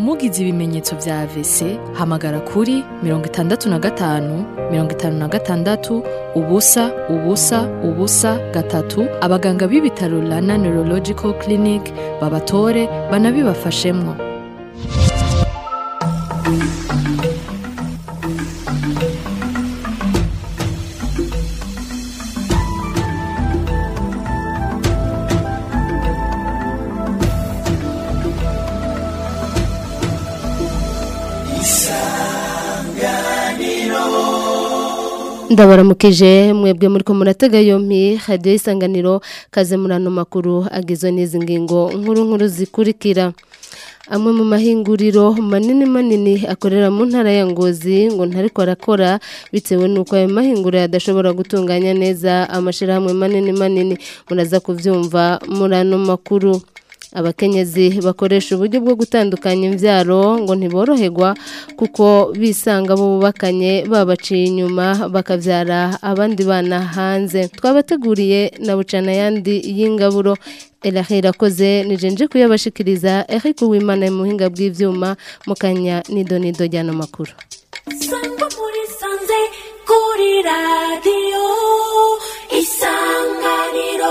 mugize ibimenyetso vya AVC hamagara kuri mirongo itandatu na gatanu mirongo itanu na gatandatu ubusa ubusa ubusa gatatu abaganga b'ibitaro Rana Neurological Clinic babatore banabibafashemwo ndabaramukije mwebwe muri ko muratega yompi radiyo isanganiro kaze muri ano makuru agizwe n'izi ngingo nkuru nkuru zikurikira amwe mu mahinguriro manini manini akorera mu ntara ya ngozi ngo ntariko arakora bitewe n'uko ayo mahinguriro adashobora gutunganya neza amashyirahamwe manini manini muraza kubyumva muri ano makuru abakenyezi bakoresha uburyo bwo gutandukanya imbyaro ngo ntiboroherwa kuko bisanga bo bubakanye babaciye inyuma bakabyara abandi bana hanze twabateguriye na bucana yandi y'ingaburo erahera akoze nijenje kuyabashikiriza Eric Uwimana mu buhinga bw'ivyuma mu kanya nido nido jyana makuru Sangwa muri sanze kuri radio isanganiro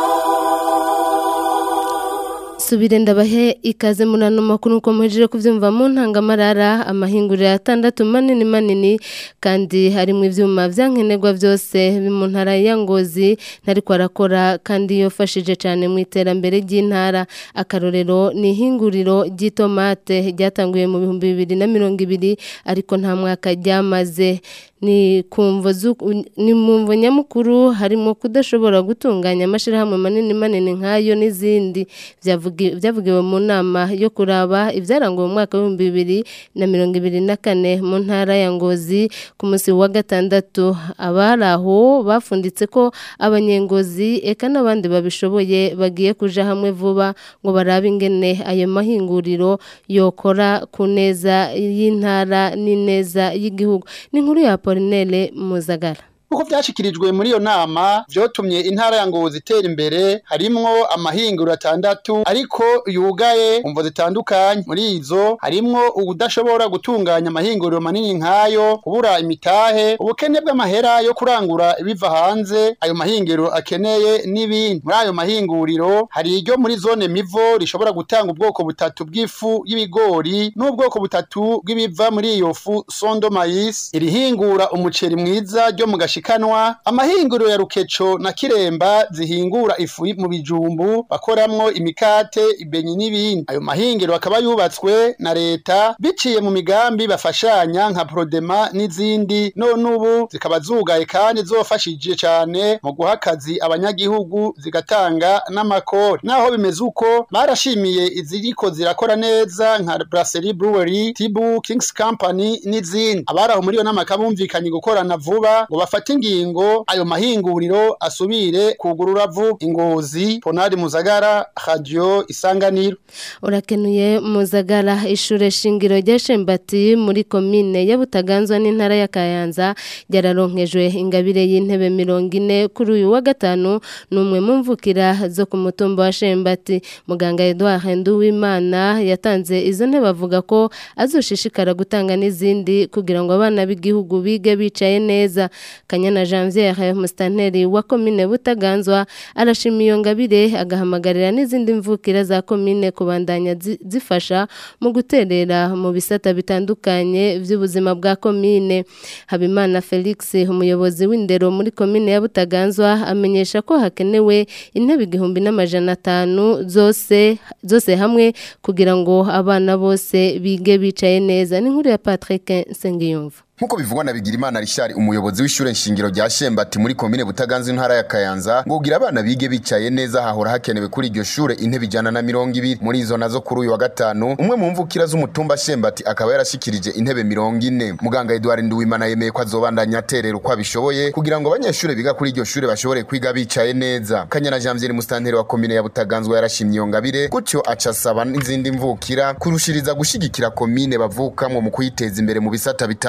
subire ndabahe ikaze muri ano makuru uko muhejeje kuvyumva mu ntangamarara amahinguriro atandatu manini manini kandi harimo ivyuma vyankenerwa vyose mu ntara ya Ngozi ntariko arakora kandi yofashije cyane mu iterambere ry'intara akarorero ni ihinguriro ry'itomate ryatanguye mu bihumbi bibiri na mirongo ibiri ariko nta mwaka ryamaze ni kumvo ni mumvo nyamukuru harimo kudashobora gutunganya amashirahamwe manini manini nkayo n'izindi byavugiwe mu nama yo kuraba ibyaranguwe mu mwaka w'ibihumbi bibiri na mirongo ibiri na kane mu ntara ya ngozi ku munsi wa gatandatu abari aho bafunditse ko abanyengozi eka n'abandi babishoboye bagiye kuja hamwe vuba ngo barabe ingene ayo mahinguriro yokora ku neza y'intara n'ineza y'igihugu ni inkuru ya Apolinere Muzagara uko byashikirijwe muri iyo nama byotumye intara ya Ngozi itera imbere harimwo amahinguriro atandatu ariko yugaye umvo zitandukanye muri izo harimwo ubudashobora gutunganya amahinguriro manini nkayo kubura imitahe ubukene bw'amahera yo kurangura ibiva hanze ayo mahinguriro akeneye n'ibindi muri ayo mahinguriro hari iryo muri zone mivo rishobora gutanga ubwoko butatu bw'ifu y'ibigori n'ubwoko butatu bw'ibiva muri iyo fu sondo mayisi irihingura umuceri mwiza ryo mu gashi kanwa amahinguriro ya rukeco na kiremba zihingura ifu mu bijumbu bakoramwo imikate ibenyi n'ibindi ayo mahinguriro akaba yubatswe na leta biciye mu migambi bafashanya nka prodema n'izindi none ubu zikaba zugaye kandi zofashije cyane mu guha akazi abanyagihugu zigatanga n'amakori naho bimeze uko barashimiye iziriko zirakora neza nka brasserie brewery tibu kings company n'izindi abaraho muri iyo nama bumvikanye gukorana vuba ngo bafate ingingo ayo mahinguriro asubire kugurura vuba ingozi ponari muzagara radio isanganiro urakenuye muzagara ishure shingiro rya Shembati muri komine ya Butaganzwa n'intara ya Kayanza ryararonkejwe ingabire y'intebe mirongo ine kuri uyu wa gatanu numwe mu mvukira zo ku mutumba wa Shembati muganga Edouard Nduwimana yatanze izo ntebe avuga ko azoshishikara gutanga n'izindi kugira ngo abana b'igihugu bige bicaye neza Kanyana Janvier Mustanteri wa komine Butaganzwa arashima iyo ngabire agahamagarira n'izindi mvukira za komine kubandanya zifasha mu guterera mu bisata bitandukanye by'ubuzima bwa komine Habimana Felix umuyobozi w'indero muri komine ya Butaganzwa amenyesha ko hakenewe intebe igihumbi n'amajana atanu zose zose hamwe kugira ngo abana bose bige bicaye neza ni nkuru ya Patrick Sengiyumva Nkuko bivugwa na Bigirimana Richard umuyobozi w'ishure nshingiro rya Shembati muri komine Butaganzwa intara ya Kayanza ngo ugira abana bige bicaye neza hahora hakenewe kuri iryo shure intebe ijana na mirongo ibiri muri izo nazo kuri uyu wa gatanu umwe mu mvukira z'umutumba Shembati akaba yarashikirije intebe mirongo ine muganga Edouard Nduwimana yemeye ko azobandanya aterera uko abishoboye kugira ngo abanyeshure biga kuri iryo shure bashobore kwiga bicaye neza Kanyana Janvier Mustanteri wa komine ya Butaganzwa yarashimye iyo ngabire gutyo aca asaba n'izindi mvukira kurushiriza gushigikira komine bavukamwo mu kuyiteza imbere mu bisata bitandukanye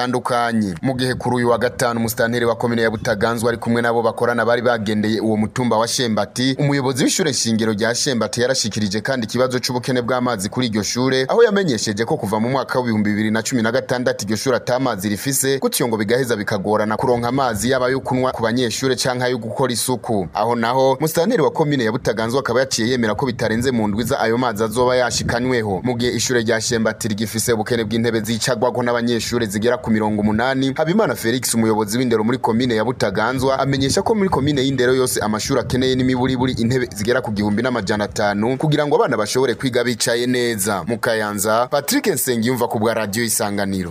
butandukanye mu gihe kuri uyu wa gatanu umusitanteri wa komine ya Butaganzwa ari kumwe nabo bakorana bari bagendeye uwo mutumba wa Shembati umuyobozi w'ishure shingiro rya Shembati yarashikirije kandi ikibazo c'ubukene bw'amazi kuri iryo shure aho yamenyesheje ko kuva mu mwaka w'ibihumbi bibiri na cumi na gatandatu iryo shure atamazi rifise gutyo ngo bigaheza bikagorana kuronka amazi yaba yo kunywa ku banyeshure canke ayo gukora isuku aho naho musitanteri wa komine ya Butaganzwa akaba yaciye yemera ko bitarenze mu ndwiza ayo mazi azoba yashikanyweho mu gihe ishure rya Shembati rigifise ubukene bw'intebe zicagwako n'abanyeshure zigera ku mirongo umunani Habimana Felix umuyobozi w'indero muri komine ya Butaganzwa amenyesha ko muri komine y'indero yose amashuri akeneye n'imiburiburi intebe zigera ku gihumbi n'amajana atanu kugira ngo abana bashobore kwiga bicaye neza mu Kayanza Patrick Nsengiyumva ku bwa radio Isanganiro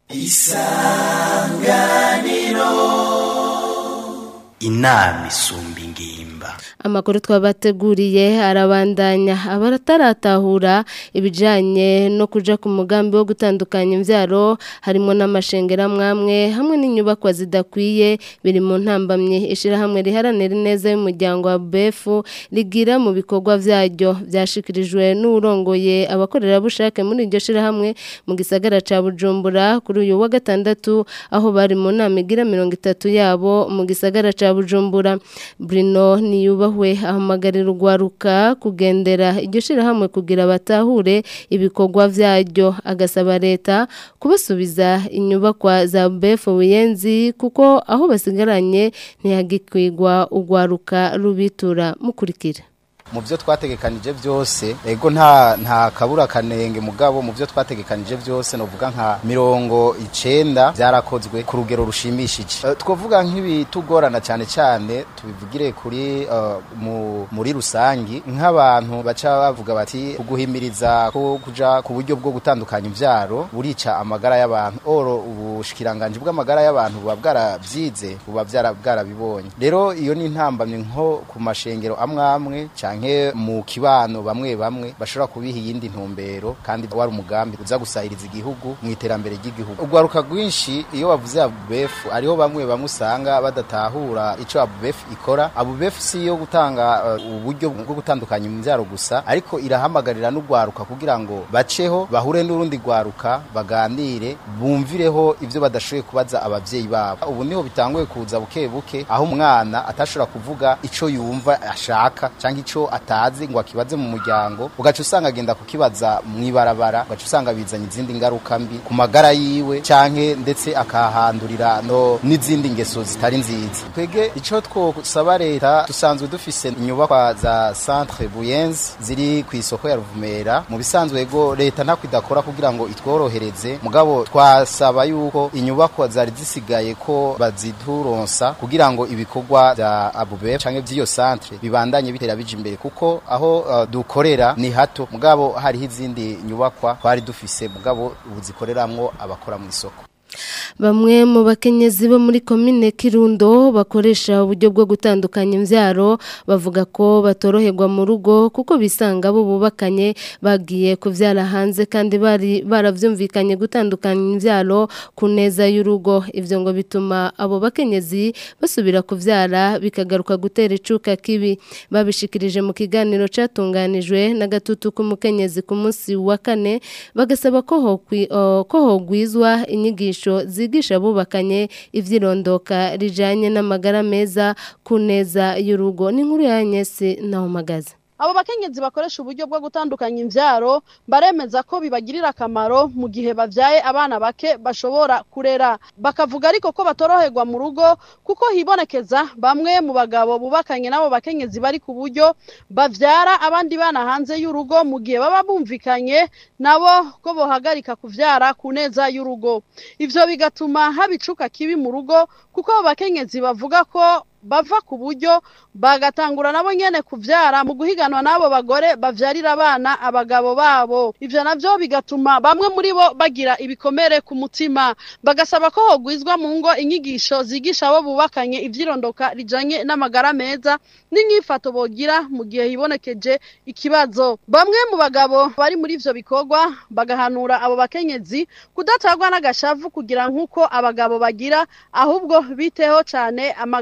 inama isumba ingimba amakuru twabateguriye arabandanya abarataratahura ibijanye no kuja ku mugambi wo gutandukanya imvyaro harimo n'amashengera mwamwe hamwe n'inyubakwa zidakwiye biri mu ntambamye ishirahamwe riharanira ineza y'umuryango wa BF rigira mu bikorwa vyaryo vyashikirijwe n'urongoye abakorerabushake muri iryo shirahamwe mu gisagara ca Bujumbura kuri uyu wa gatandatu aho bari mu nama igira mirongo itatu yabo mu gisagara ca Bujumbura Bruno niyubahwe ahamagarira urwaruka kugendera iryo shirahamwe kugira batahure ibikorwa vyaryo agasaba leta kubasubiza inyubakwa za BF Buyenzi kuko aho basigaranye ntihagikwigwa urwaruka rubitura mukurikira mu byo twategekanije byose ego nta nta kabura kanenge mugabo mu byo twategekanije byose novuga nka mirongo icenda byarakozwe ku rugero rushimishije uh, twavuga nk'ibitugorana cyane cyane tubivugire kuri uh, mu, muri rusangi nk'abantu baca bavuga bati kuguhimiriza ko kuja ku buryo bwo gutandukanya imvyaro burica amagara y'abantu oro ubushikiranganje bw'amagara y'abantu buba bwarabyize buba bwarabibonye rero iyo ni intambamye nko ku mashengero amwe amwe canke mu kibano bamwe bamwe bashobora kubiha iyindi ntumbero kandi wari umugambi uza gusahiriza igihugu mu iterambere ry'igihugu urwaruka rwinshi iyo bavuze abubefu ariho bamwe bamwe usanga badatahura ico abubefu ikora abubefu si iyo gutanga uh, uburyo bwo gutandukanya imbyaro gusa ariko irahamagarira n'urwaruka kugira ngo baceho bahure n'urundi rwaruka baganire bumvireho ivyo badashoboye kubaza abavyeyi babo ubu niho bitanguye kuza buke buke aho umwana atashobora kuvuga ico yumva ashaka canke ico atazi ngo akibaze mu muryango ugaca usanga agenda kukibaza mw'ibarabara ugaca usanga bizanye izindi ngaruka mbi ku magara yiwe canke ndetse akahandurira no n'izindi ngeso zitari nziza twege ico twosaba leta dusanzwe dufise inyubakwa za centre buyenzi ziri ku isoko ya ruvumera mu bisanzwe ego leta ntako idakora kugira ngo itworohereze mugabo twasaba yuko inyubakwa zari zisigaye ko bazituronsa kugira ngo ibikorwa vya abube canke vy'iyo centre bibandanye bitera bija imbere kuko aho uh, dukorera ni hato mugabo hariho izindi nyubakwa twari dufise mugabo ubu zikoreramwo abakora mu isoko Bamwe mu bakenyezi bo muri komine Kirundo bakoresha uburyo bwo gutandukanya imvyaro bavuga ko batoroherwa mu rugo kuko bisanga bo bubakanye bagiye kuvyara hanze kandi bari baravyumvikanye gutandukanya imvyaro ku neza y'urugo ivyo ngo bituma abo bakenyezi basubira kuvyara bikagaruka gutera icuka kibi babishikirije mu kiganiro catunganijwe na gatutu k'umukenyezi ku munsi wa kane bagasaba ko hokwi, uh, ko hogwizwa inyigisho zigisha abubakanye ivyirondoka rijanye n'amagara meza ku neza y'urugo n'inkuru ya Nyesi naho magaze abo bakenyezi bakoresha uburyo bwo gutandukanya imvyaro baremeza ko bibagirira akamaro mu gihe bavyaye abana bake bashobora kurera bakavuga ariko ko batoroherwa mu rugo kuko hibonekeza bamwe mu bagabo bubakanye n'abo bakenyezi bari ku buryo bavyara abandi bana hanze y'urugo mu gihe baba bumvikanye nabo ko bohagarika kuvyara ku neza y'urugo ivyo bigatuma haba icuka kibi mu rugo kuko abo bakenyezi bavuga ko bava ku buryo bagatangura nabo nyene kuvyara mu guhiganwa n'abo bagore bavyarira abana abagabo babo ivyo navyo bigatuma bamwe muri bo bagira ibikomere ku mutima bagasaba ko hogwizwa mu ngo inyigisho zigisha abo bubakanye ivyirondoka rijanye n'amagara meza n'inyifato bogira mu gihe hibonekeje ikibazo bamwe mu bagabo bari muri ivyo bikorwa bagahanura abo bakenyezi kudatagwa n'agashavu kugira nk'uko abagabo bagira ahubwo biteho cane amagara yabo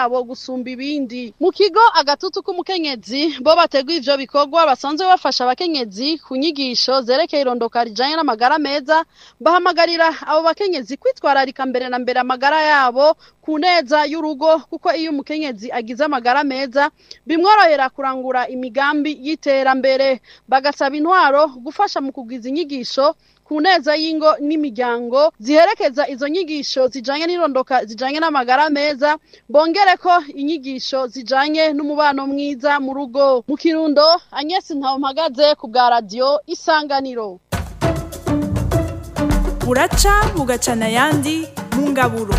yabo gusumba ibindi mu kigo agatutu k'umukenyezi bo bateguye ivyo bikorwa basanzwe bafasha abakenyezi ku nyigisho zerekeye irondoka rijanye n'amagara meza bahamagarira abo bakenyezi kwitwararika mbere na mbere amagara yabo ku neza y'urugo kuko iyo umukenyezi agize amagara meza bimworohera kurangura imigambi y'iterambere bagasaba intwaro gufasha mu kugwiza inyigisho ku neza y'ingo n'imiryango ziherekeza izo nyigisho zijanye n'irondoka zijanye n'amagara meza bongere ko inyigisho zijanye n'umubano mwiza mu rugo mu kirundo Agnes Ntawumpagaze ku bwa radio Isanganiro buraca bugacana ayandi mu ngaburo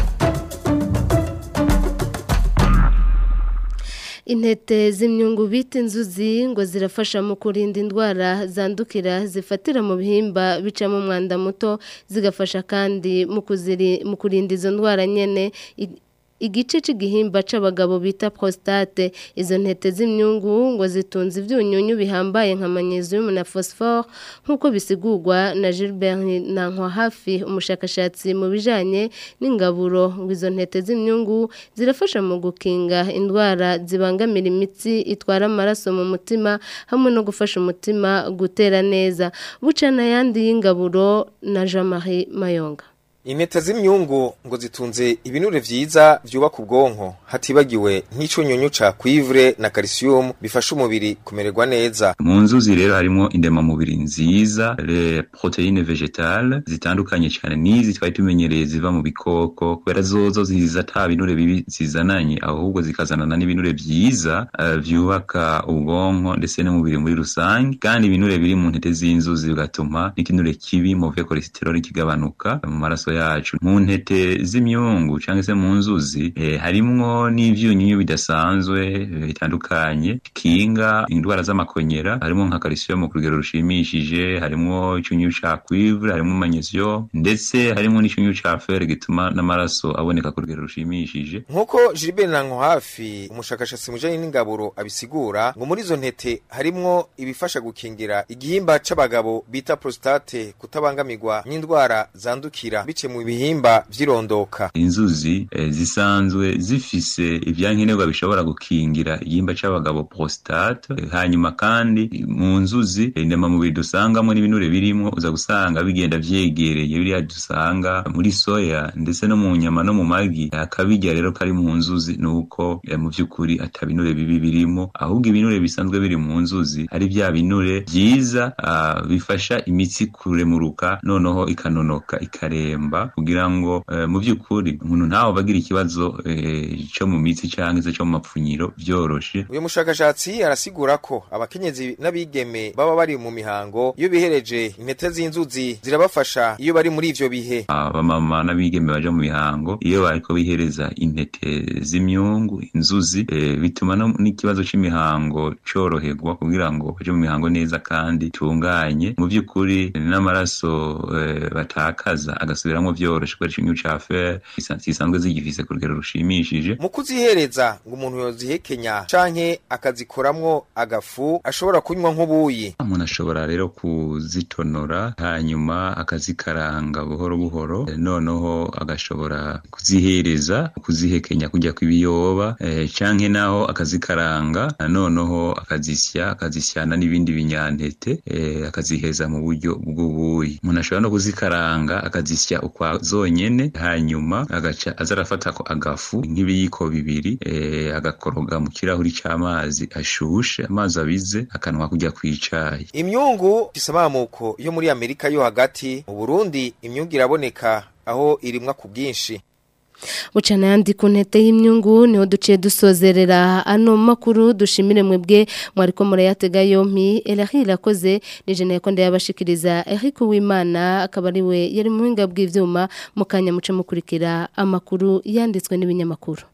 intete z'imyungu bita inzuzi ngo zirafasha mu kurinda indwara zandukira zifatira mu bihimba bicamo umwanda muto zigafasha kandi mu kuziri- mu kurinda izo ndwara nyene I- igice c'igihimba c'abagabo bita prostate izo ntete z'imyungu ngo zitunze ivyunyunyu bihambaye nka magnesium na phosphore nk'uko bisigurwa na Gilbert Nankwa hafi umushakashatsi mu bijanye n'ingaburo ngo izo ntete z'imyungu zirafasha mu gukinga indwara zibangamira imitsi itwara amaraso mu mutima hamwe no gufasha umutima gutera neza bucana yandi y'ingaburo na Jean-Marie Mayonga Intete z'imyungu ngo zitunze ibinure vyiza vyubaka ubwonko hatibagiwe nk'icunyunyu ca cuivre na calcium bifasha umubiri kumererwa neza. mu nzuzi rero harimo indemamubiri nziza le proteine vegetale zitandukanye cyane n'izi twari tumenyereye ziva mu bikoko kubera zozo ziza ata binure bibi zizananye ahubwo zikazanana n'ibinure vyiza uh, vyubaka ubwonko ndetse n'umubiri muri rusange kandi ibinure biri mu ntete z'inzuzi bigatuma n'ikinure kibi mauvaise cholesterol kigabanuka mu maraso yacu mu ntete z'imyungu cyangwa se mu nzuzi eh, harimwo n'ivyunyunyu bidasanzwe eh, bitandukanye kinga indwara z'amakonyera harimo nka calcium ku rugero rushimishije harimo icyunyu ca cuivre harimo magnesium ndetse harimo n'icyunyu ca fer gituma n'amaraso aboneka ku rugero rushimishije Nkuko Gilbert Nanko hafi umushakashatsi mujanye n'ingaburo abisigura ngo muri izo ntete harimwo ibifasha gukingira igihimba c'abagabo bita prostate kutabangamirwa n'indwara zandukira bice mu bihimba vy'irondoka. inzuzi eh, zisanzwe zifise ivyankenerwa bishobora gukingira igihimba c'abagabo prostate Eh, hanyuma kandi mu nzuzi eh, indemamubiri dusangamo n'ibinure birimwo uza gusanga bigenda vyegereye biriya dusanga muri soya ndetse no mu nyama no mu magi akabirya rero kari mu nzuzi nuko eh, mu vy'ukuri ata binure bibi birimo ahubwo ibinure bisanzwe biri mu nzuzi ari vya binure vyiza ah, bifasha imitsi kuremuruka noneho ikanonoka ikaremba kugira ngo eh, mu vy'ukuri umuntu ntawe bagira ikibazo eh, co mu mitsi canke se co mu mapfunyiro vyoroshe Uyu mushakashatsi arasigura ko abakenyezi n'abigeme baba bari mu mihango iyo bihereje intete z'inzuzi zirabafasha iyo bari muri ivyo bihe. abamama n'abigeme baja mu mihango iyo bariko bihereza intete z'imyungu inzuzi eh, bituma no- n'ikibazo c'imihango coroherwa kugira ngo baje mu mihango neza kandi tunganye mu vy'ukuri n'amaraso eh, batakaza agasubiramwo vyoroshe kubera icyunyu ca fer gisa- zisanzwe zigifise ku rugero rushimishije Mu kuzihereza ngo umuntu yozihekenya canke akazikoramwo agafu ashobora kunywa nk'ubuyi. umuntu ashobora rero kuzitonora hanyuma akazikaranga buhoro buhoro eh, noneho agashobora kuzihereza kuzihekenya kujya kw'ibiyoba eh, canke naho akazikaranga noneho akazisya akazisyana n'ibindi binyantete eh, akaziheza mu buryo bw'ubuyi umuntu ashobora no kuzikaranga akazisya ukwa zonyene hanyuma agaca aza arafata ko agafu nk'ibiyiko bibiri eh, agakoroga mu kirahuri c'amazi ashushe amazi abize akanwa kujya kw'icayi Imyungu ifise amamuko yo muri Amerika yo hagati, mu Burundi imyungu iraboneka aho irimwa ku bwinshi. Bucana yandi ku ntete y'imyungu niho duciye dusozerera ano makuru dushimire mwebwe mwariko murayatega yompi Elahi irakoze nije nayo konde yabashikiriza Eric Uwimana akaba ari we yari mu buhinga bw'ivyuma mu kanya muce mukurikira amakuru yanditswe n'ibinyamakuru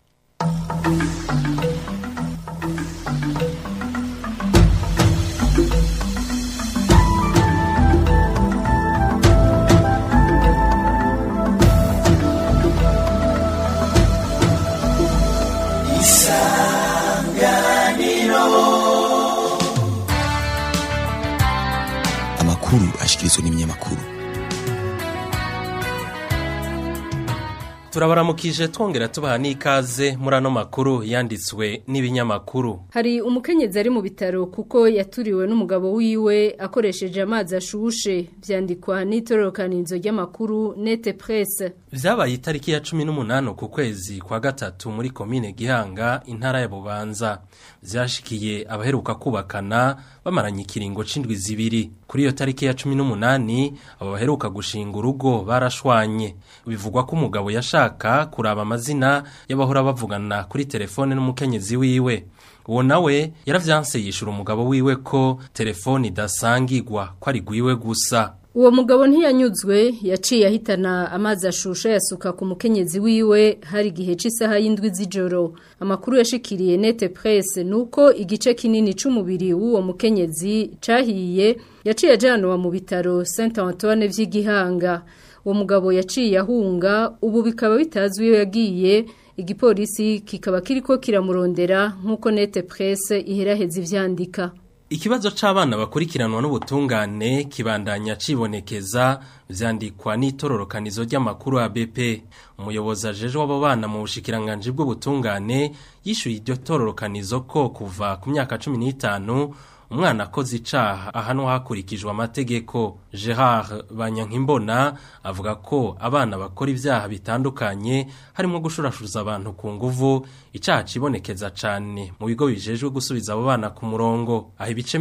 amakuru ashikirizwa n'ibinyamakuru turabaramukije twongera tubaha n'ikaze muri ano makuru yanditswe n'ibinyamakuru hari umukenyezi ari mu bitaro kuko yaturiwe n'umugabo wiwe akoresheje amazi ashushe byandikwa n'itororokanizo ry'amakuru nete presse vyabaye itariki ya cumi n'umunani ku kwezi kwa gatatu muri komine gihanga intara ya bubanza vyashikiye abaheruka kubakana bamaranye ikiringo c'indwi zibiri kuri iyo tariki ya cumi n'umunani abo baheruka gushinga urugo barashwanye bivugwa ko umugabo yashaka kuraba amazina y'abahora bavugana kuri telefone n'umukenyezi wiwe uwo nawe yaravyanse yishura umugabo wiwe ko telefone idasangirwa ko ari gwiwe gusa uwo mugabo ntiyanyuzwe yaciye ahitana amazi ashusha yasuka ku mukenyezi wiwe hari igihe cy'isaha y'indwi z'ijoro amakuru yashikiriye nete presse nuko igice kinini c'umubiri w'uwo mukenyezi cahiye yaciye ajanwa mu bitaro Saint Antoine vy'igihanga uwo mugabo yaciye ahunga ubu bikaba bitazwi iyo yagiye igipolisi kikaba kiriko kiramurondera nk'uko nete presse iheraheza ivyandika Ikibazo c'abana bakurikiranwa n'ubutungane kibandanya cibonekeza vyandikwa n'itororokanizo ry'amakuru ABP umuyobozi ajeje w'abo bana mu bushikiranganje bw'ubutungane yishuye iryo tororokanizo ko kuva ku myaka 15 umwana akoze icaha ahanwa hakurikijwe amategeko Gerard Banyankimbona avuga ko abana bakora ivyaha bitandukanye harimo gushurashuza abantu ku nguvu icaha cibonekeza cane mu bigo bijejwe gusubiza abo bana ku murongo aho ibice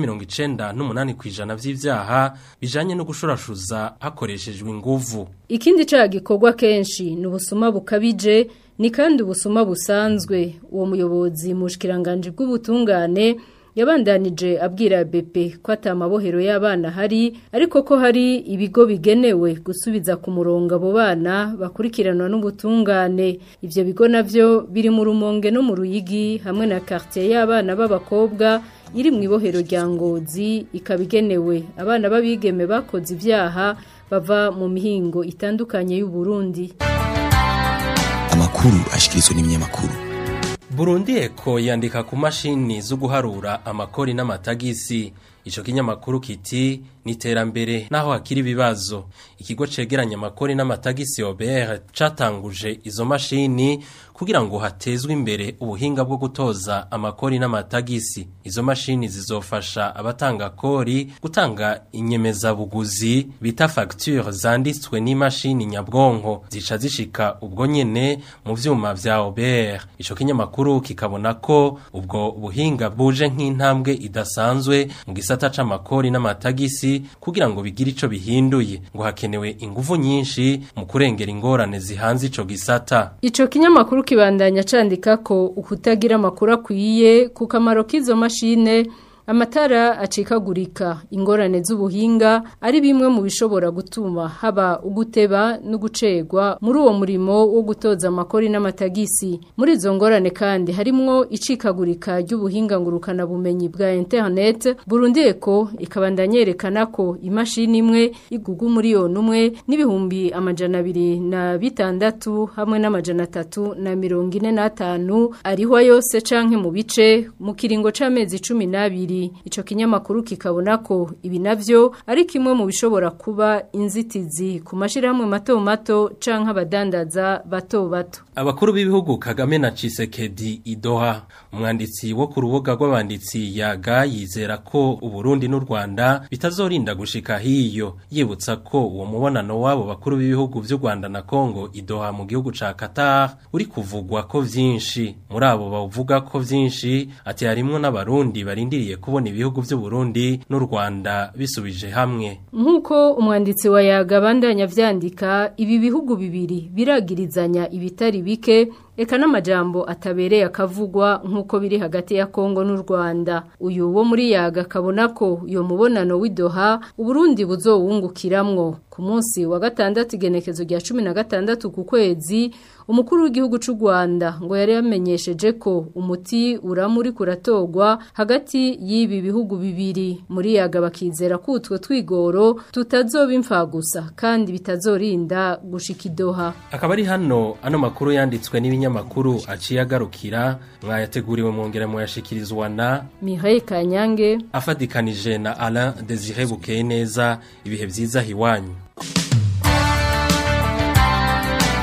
98 kwijana vy'ivyaha bijanye no gushurashuza hakoreshejwe inguvu ikindi caha gikorwa kenshi ni ubusuma bukabije ni kandi ubusuma busanzwe uwo muyobozi mu bushikiranganje bw'ubutungane yabandanije abwira Bepe ko atamabohero y'abana hari ariko ko hari ibigo bigenewe gusubiza ku murongo abo bana bakurikiranwa n'ubutungane ivyo bigo navyo biri mu rumonge no mu ruyigi hamwe na quartier y'abana b'abakobwa iri mu ibohero rya ngozi ikaba igenewe abana b'abigeme bakoze ibyaha bava mu mihingo itandukanye y'u Burundi amakuru ashikirizwa n'ibinyamakuru Burundi eko yandika ku mashini zo guharura amakori n'amatagisi ico kinyamakuru kiti niterambere naho hakiri ibibazo ikigo cegeranya amakori n'amatagisi OBR catanguje izo mashini kugira ngo hatezwe imbere ubuhinga bwo gutoza amakori n'amatagisi izo mashini zizofasha abatanga kori gutanga inyemeza buguzi bita facture zanditswe n'imashini nyabwonko zica zishika ubwo nyene mu vyuma vya OBR ico kinyamakuru kikabona ko ubwo buhinga buje nk'intambwe idasanzwe mu gisata c'amakori n'amatagisi kugira ngo bigire ico bihinduye ngo hakenewe ingufu nyinshi mu kurengera ingorane zihanze ico gisata Ico kinyamakuru kibandanya candika ko ukutagira amakuru akwiye ku kamaro k'izo mashine amatara acikagurika ingorane z'ubuhinga ari bimwe mu bishobora gutuma haba uguteba no gucegwa muri uwo murimo wo gutoza amakori n'amatagisi muri izo ngorane kandi harimwo icikagurika ry'ubuhinga ngurukana bumenyi bwa internet Burundi Eco ikabandanya yerekana ko imashini imwe igugu miliyoni umwe n'ibihumbi amajana abiri na bitandatu hamwe n'amajana atatu na mirongo ine n'atanu ariho yose canke mu bice mu kiringo c'amezi cumi n'abiri ico kinyamakuru kikabona ko ibi navyo ari kimwe mu bishobora kuba inzitizi ku mashirahamwe mato mato canke abadandaza bato bato Abakuru b'ibihugu Kagame na Chisekedi Idoha umwanditsi wo ku rubuga rw'abanditsi yaga yizera ko Uburundi n'u Rwanda bitazorinda gushika hiyo yibutsa ko uwo mubonano wabo bakuru b'ibihugu vy'u Rwanda na Kongo Idoha mu gihugu ca Qatar uri kuvugwa ko vyinshi muri abo bavuga ko vyinshi ati harimwo n'abarundi barindiriye kubona ibihugu vy'u Burundi n'u Rwanda bisubije hamwe Nkuko umwanditsi wa yaga bandanya vyandika ibi bihugu bibiri biragirizanya ibitari bike eka n'amajambo atabereye akavugwa nk'uko biri hagati ya Kongo n'u Rwanda uyu wo muri yaga kabona ko uyo mubonano w'idoha Uburundi buzowungukiramwo ku munsi wa gatandatu igenekezo rya 16 ku kwezi umukuru w'igihugu c'u Rwanda ngo yari yamenyesheje ko umuti uramuri kuratogwa hagati y'ibi bihugu bibiri muri yaga bakizera ko utwo twigoro tutazoba imfa gusa kandi bitazorinda gushika idoha akaba ari hano ano makuru yanditswe n'ibinyamakuru aciye agarukira mwayateguriwe mwongera muyashikirizwa na Mihaye Kanyange afadikanije na Alain Desire Bukeye neza ibihe vyiza hiwanyu amakuru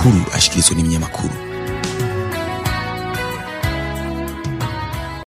amakuru ashikirizwa n'ibinyamakuru